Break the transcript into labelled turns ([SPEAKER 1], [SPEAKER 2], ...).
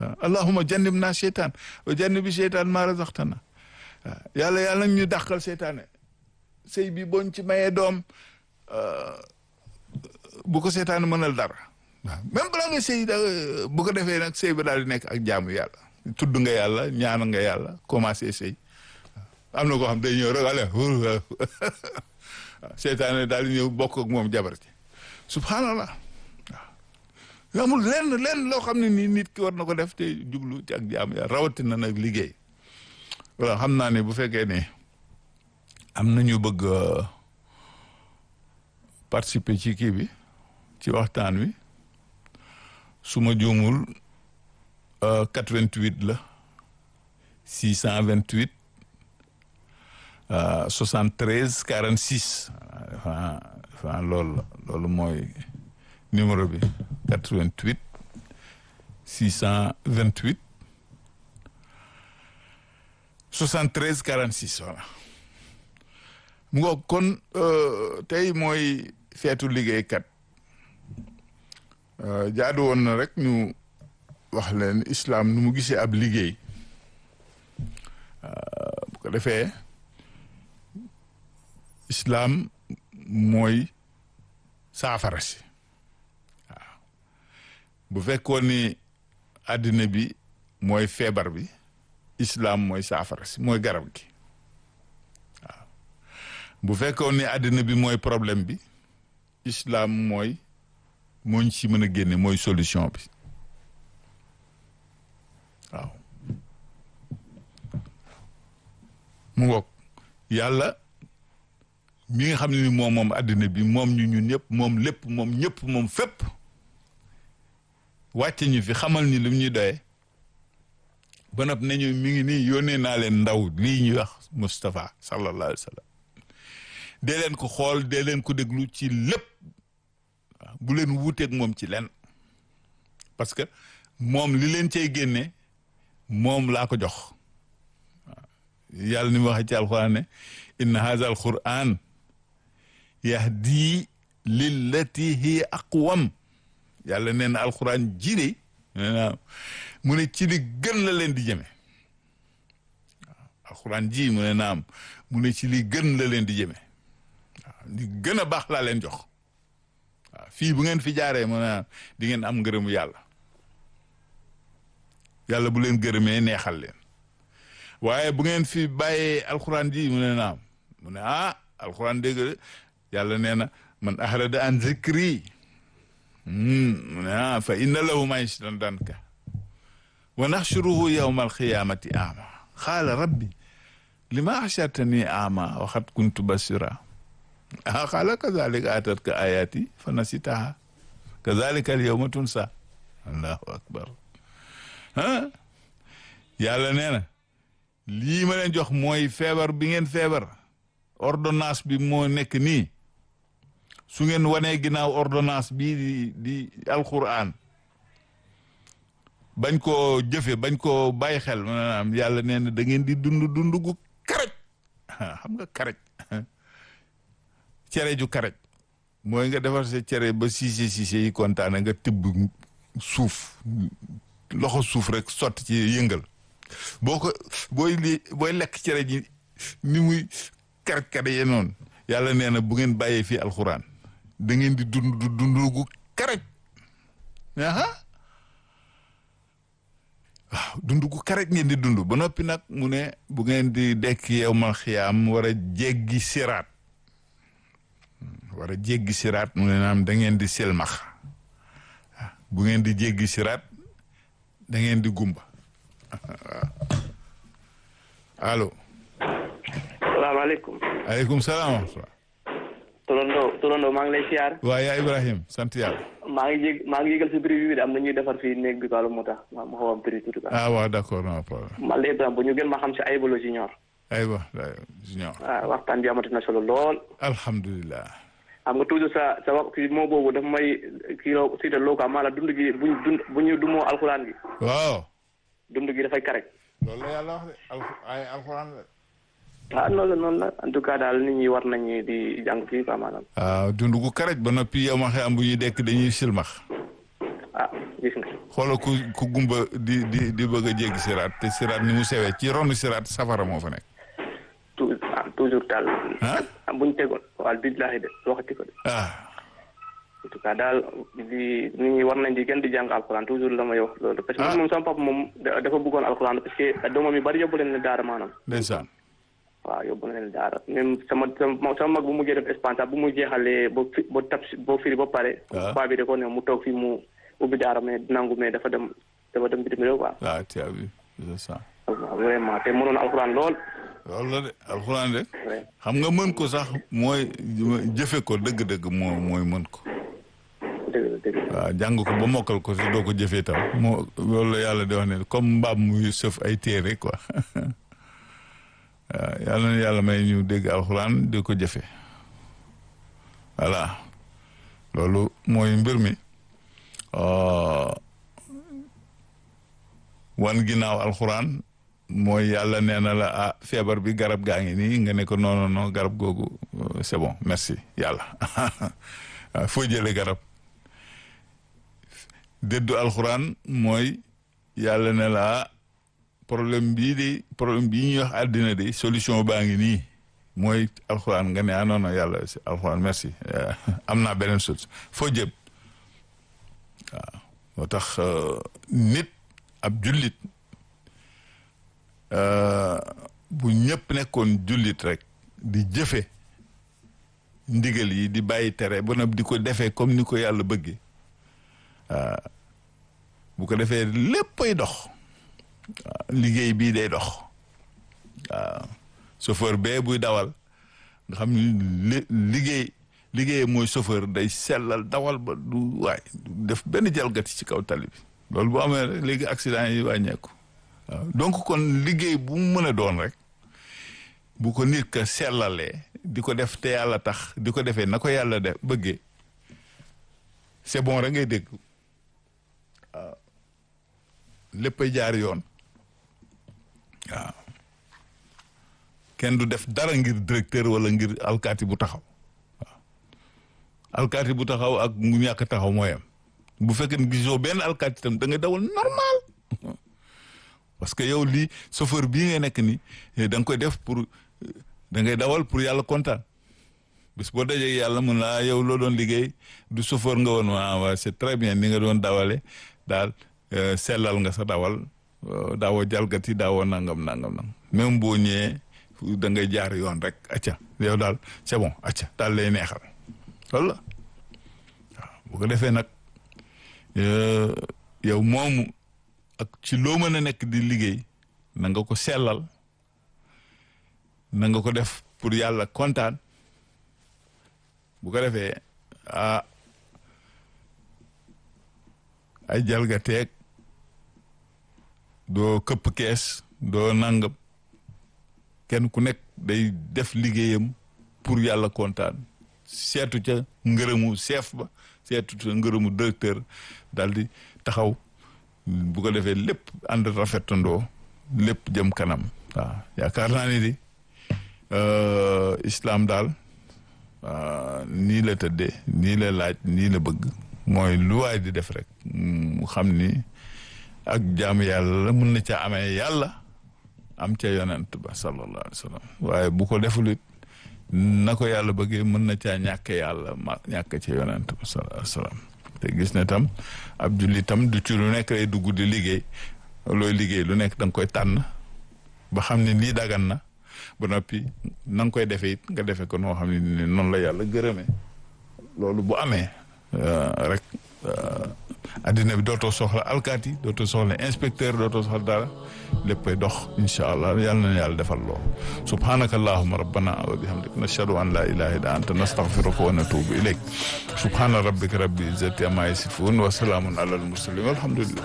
[SPEAKER 1] waaw allahuma jannib naa seytaan wa jannibi seytaan maa razaqtana waaw yàlla yàlla nag ñu dàqal seytaane sëy bi boñ ci mayee doom bu ko seytaane mënal dara waaw même balaa nga sëy da bu ko defee nag sëy ba daal di nekk ak jaamu yàlla tudd nga yàlla ñaan nga yàlla commencé sëy am na koo xam day ñëw rek ale waaw seytaane daal di ñëw bokk ak moom jabar ci subhanallah waaw amul lenn lenn loo xam ne nii nit ki war na ko def te jublu ci ak jaamu yàlla rawatina nag liggéey voilà xam naa ne bu fekkee ne am na ñu bëgg participer ci kii bi ci waxtaan wi su ma juumul 88 la 628 73 46 enfin enfin loolu la loolu mooy numéro bi 88 628 73 46 voilà mu ngo kon tey mooy feetu liggéeykat jaadu woon na rek ñu wax leen islam nu mu gisee ab liggéey bu ko defee islam mooy saafara si waaw bu fekkoon ni àddina bi mooy feebar bi islam mooy saafara si mooy garab gi waaw bu fekkoon ni àddina bi mooy problème bi islam mooy mooñ ci mën a génne mooy solution bi waaw mu ngoog yàlla mi nga xam ne ni moom moom àddina bi moom ñu ñun ñëpp moom lépp moom ñëpp moom fépp wàcce ñu fi xamal ni lim ñuy doyee ba noppi nañu mi ngi nii yónnee naa leen ndaw lii ñuy wax Moustapha sallallahu alayhi wa sallam dee leen ko xool dee leen ko déglu ci lépp waaw bu leen wuuteeg moom ci len parce que moom li leen cay génne moom laa ko jox waaw yàlla ni mu waxee ci alquran ne inna haza alquran yahdi lillati hiya aqwam yàlla nee na alquran jire mu ne ci li gën la leen di jëme waaw alquran ji mu ne naam mu ne ci li gën la leen di jëme waaw li gën a baax laa leen jox waaw fii bu ngeen fi jaaree mu ne di ngeen am ngërëmu yàlla yàlla bu leen gërëmee neexal leen waaye bu ngeen fi bàyyee alquran ji mu ne naam mu ne ah alquran dégg yàlla nee na man ahrada an zikri mu ne ah fa inna lahu maishatan danka wa naxshuruhu yawma alqiyamati ama qaala rabbi lima axshartani ama wa qad kuntu basira ah qaala kazalika atatka ayati fa nasitaha kazalika alyawma tunsa allahu akbar ah yàlla nee na lii ma leen jox mooy feebar bi ngeen feebar ordonnance bi moo nekk nii su ngeen wanee ginnaaw ordonnance bii di di alquran bañ koo jëfe bañ koo bàyyi xel maanaam yàlla nee na da ngeen di dund dund gu karaj xam nga karaj cere ju karaj mooy nga defar sa cere ba siise siise yi kontaane nga tibb suuf loxo suuf rek sotti ci yëngal boo ko booy li booy lekk cere ji ni muy karaj karaj ye noonu yàlla nee na bu ngeen bàyyee fii alxuraan da ngeen di dund dund gu karaj aha waaw dund gu karaj ngeen di dund ba noppi nag mu ne bu ngeen di dekk yow mal xiyaam war a jéggi siraat war a jéggi siraat mu ne naam da ngeen di silmax bu ngeen di jéggi siraat da ngeen di gumba allo.
[SPEAKER 2] salaamaaleykum.
[SPEAKER 1] aleykum salaam wa rahmatulah.
[SPEAKER 2] Turando Turando maa ngi lay siyaar.
[SPEAKER 1] waa yaa Ibrahim sant yàlla.
[SPEAKER 2] maa ngi jég maa ngi yëgal si prix bi de am na ñuy defar fii néeg bi quoi moo tax ma ma xaw a prix tuuti quoi.
[SPEAKER 1] ah waaw d' accord non problème.
[SPEAKER 2] man de Ibrahima bu ñu gën ma xam si Ayibolo Junior.
[SPEAKER 1] aywa junior.
[SPEAKER 2] ah waxtaan bi amati na solo lool.
[SPEAKER 1] alhamdulilah.
[SPEAKER 2] xam nga toujours sa sa wax si moo boobu dafa may kii loo si te loo quoi maanaam dund gi buñ dund bu ñu dumoo alxuraan gi.
[SPEAKER 1] waaw.
[SPEAKER 2] dund gi dafay karek.
[SPEAKER 1] loolu la yàlla wax de alxu ay alxuraan la.
[SPEAKER 2] ah noonu la noonu la en tout cas daal nit ñi war nañu di jàng fii quoi maanaam.
[SPEAKER 1] waaw dund gu karaj ba noppi yow ma xam bu ñuy dekk dañuy silmax.
[SPEAKER 2] ah gis nga
[SPEAKER 1] xoolal ku ku gumba di di di bëgg a jéggi siraat te siraat ni mu sewee ci ronu siraat safara moo fa nekk
[SPEAKER 2] tout ah toujours daal
[SPEAKER 1] ah
[SPEAKER 2] ah buñ tegoon waaw billahi de waxati ko de
[SPEAKER 1] ah
[SPEAKER 2] en tout cas daal di nit ñi war nañ di gën di jàng alxuraan toujours la may wax loolu parce que man moom sama papa moom da- dafa bëggoon alxuraan parce que doomam yu bari yóbbu leen ne daara maanaam
[SPEAKER 1] ndeysaan
[SPEAKER 2] waaw yóbbu na leen daara même sama sama sama mag bu mujjee def Espagne bu mu jeexalee ba fi ba tab ba firi ba pare
[SPEAKER 1] waaw.
[SPEAKER 2] paa bi da ko ne mu toog fii mu ubbi daara mais nangu mais dafa dem dafa dem bitim réew quoi
[SPEAKER 1] waaw tu as vu c'est ça
[SPEAKER 2] waaw vraiment te mënoon alxuraan lool
[SPEAKER 1] loolu la de alxuraan de
[SPEAKER 2] Ouais.
[SPEAKER 1] xam nga mën ko sax mooy jëfe ko dëgg-dëgg moo mooy mën ko
[SPEAKER 2] dëgg la dëgg la
[SPEAKER 1] waaw jàng ko ba mokkal ko te doo ko jëfee tam moo loolu la yàlla di wax ne comme mbaam muy sëf ay téere quoi waaw yàlla na yàlla may ñu dégg alxuraan di ko jëfe voilà loolu mooy mbir mi euh, wan ginnaaw alxuraan mooy yàlla nee na la ah feebar bi garab gaa ngi nii nga ne ko non non non garab googu euh, c'est bon merci yàlla waaw foo jëlee garab dëddu alxuraan mooy yàlla ne la problème bii di problème bii ñuy wax àddina de solution baa ngi nii mooy alxuraan nga ne ah non non yàlla si alxuraan merci Eh, am naa beneen solution foo jëm waaw moo tax euh, nit ab jullit euh, bu ñëpp nekkoon jullit rek di jëfe ndigal yi di bàyyi tere ba nag di ko defee comme ni ko yàlla bëggee bu ko defee léppay dox waaw liggéey bii day dox waaw chauffeur bee buy dawal nga xam ni li liggéey liggéey mooy chauffeur day sellal dawal ba du waay du def benn jalgati ci kaw tali bi loolu bu amee rek léegi accident yi wàññeeku waaw donc kon liggéey bu mu mën a doon rek bu ko nit ka sellalee di ko def te yàlla tax di ko defee na ko yàlla def bëggee c'est bon rek ngay dégg waaw léppay jaar yoon waaw kenn du def dara ngir directeur wala ngir alkaati bu taxaw waaw alkaati bu taxaw ak mu ñàkk taxaw mooy am bu fekkee ne gisoo benn alkaati tam da ngay dawal normal parce que yow lii chauffeur bii nga nekk ni da nga koy def pour da ngay dawal pour yàlla kontaan bis boo dajee yàlla mun laa yow loo doon liggéey du chauffeur nga woon waa waa c'est très bien ni nga doon dawale daal sellal nga sa dawal daawoo jalgati daawoo nangam nangam nangam même boo ñëwee da ngay jaar yoon rek acca yow daal c'est bon acca daal lay neexal loolu la waaw bu ko defee nag yow moomu ak ci loo mën a nekk di liggéey na nga ko sellal na nga ko def pour yàlla kontaan bu ko defee ah ay jalgateeg doo këpp kees doo nangam kenn ku nekk day def liggéeyam pour yàlla kontaan seetu ca ngërëmu chef ba seetu ca ngërëmu directeur daal di taxaw bu ko defee lépp ànd rafetandoo lépp jëm kanam waaw yaakaar naa ni di islam daal nii la tëddee nii la laaj nii la bëgg mooy lu waay di def rek mu xam ni ak jaamu yàlla la mun na ca amee yàlla am ca yonent ba sallallahu alayhi wa sallam waaye bu ko defulit na ko yàlla bëggee mën na caa ñàkk yàlla ma ñàkk ca yonent ba sallallahu alayhi wa sallam te gis ne tam ab julli tam du ci lu nekk lay dugg di liggéey looy liggéey lu nekk da nga koy tànn ba xam ne lii dagan na ba noppi na nga koy defee it nga defee ko noo xam ne noonu la yàlla gërëmee loolu bu amee rek addina bi dootoo soxla alkaati dootoo soxla inspecteur dootoo soxla dara léppay dox incha allah yàlla na yàlla defal lool subhanaka allahuma rabbana wa bihamdik nashhadu an la ilaha illa anta nastaghfiruka wa natubu ilayk subhana rabbika rabbil izzati amma yasifun wa salamun ala al mursalin walhamdulillah